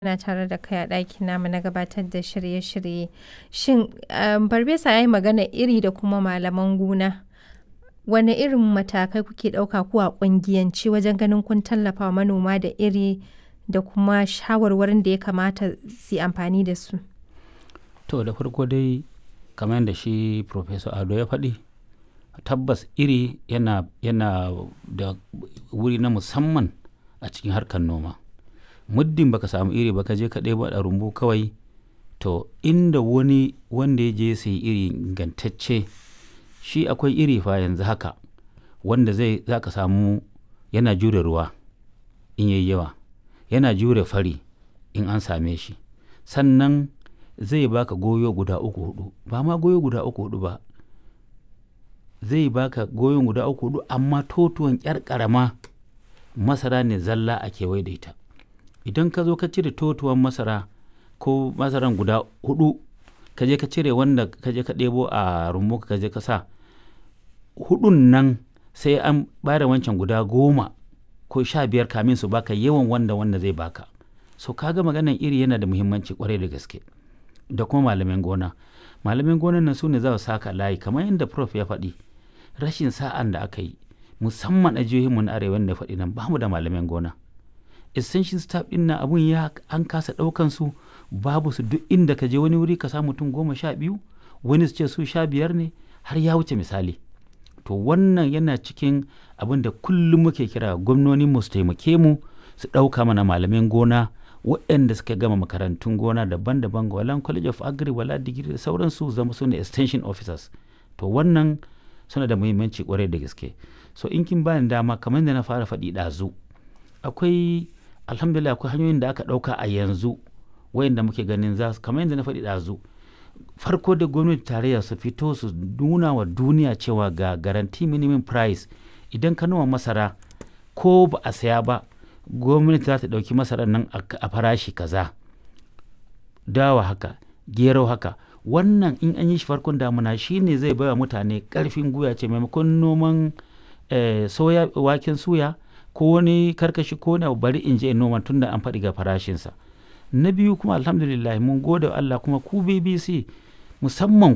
Muna tare da kai a ɗakin namu na gabatar da shirye-shirye. Shin, um, Farfesa ya yi magana iri da kuma malaman gona. Wane irin matakai kuke ɗauka ku a ƙungiyance wajen ganin kun tallafa wa manoma da iri da kuma shawarwarin da ya kamata su yi amfani da su? To da farko dai kamar yadda shi Professor Ado ya faɗi, tabbas iri yana, yana da wuri na musamman a cikin harkar noma. Muddin baka samu iri ba ka je ka ɗebo a rumbu kawai to inda wani wanda ya je ya sayi iri ingantacce shi akwai iri fa yanzu haka wanda zai za ka samu yana jure ruwa in yayi yawa, yana jure fari in an same shi. Sannan zai baka goyo guda uku huɗu, ba ma goyo guda uku huɗu ba. Zai baka goyon guda uku huɗu amma totuwan ƴar ƙarama masara ne zalla a kewaye da ita. Idan ka zo ka cire totuwan masara ko masaran guda huɗu ka je ka cire wanda ka je ka ɗebo a rumbu ka je ka sa, huɗun nan sai an ɓare wancan guda goma ko sha biyar kamin su baka yawan wanda wanda zai baka. So ka ga maganan iri yana da muhimmanci ƙwarai da gaske. Da kuma malaman gona. Malaman gonan nan su ne za su saka layi kamar yadda Prof ya faɗi. Rashin sa'an da aka yi musamman a jihohinmu na arewa da faɗi nan ba mu da malaman gona. Essential staff ɗin nan abun ya an kasa ɗaukan su babu su duk inda ka je wani wuri ka samu mutum goma sha biyu wani su ce su sha biyar ne har ya wuce misali. To wannan yana cikin abin da kullum muke kira gwamnoninmu su taimake mu su ɗauka mana malaman gona waɗanda suka gama makarantun gona daban-daban wala college of agri wala digiri da sauransu zama su ne extension officers. To wannan suna da muhimmanci ƙwarai da gaske. So in kin bani dama kamar da na fara faɗi ɗazu akwai alhamdulillah akwai hanyoyin da aka ɗauka a yanzu wayanda muke ganin za su kamar yadda na faɗi ɗazu farko da gwamnati tarayya su fito su nuna wa duniya cewa ga garanti minimum price idan ka noma masara ko ba a saya ba gwamnati za ta ɗauki masarar nan a farashi kaza dawa haka gero haka wannan in an yi shi farkon damuna shine zai baiwa mutane ƙarfin guya ce maimakon noman soya waken suya ko wani karkashi ko wani bari in je in noma tunda an faɗi ga farashinsa na biyu kuma alhamdulillah mun gode wa Allah kuma ku BBC musamman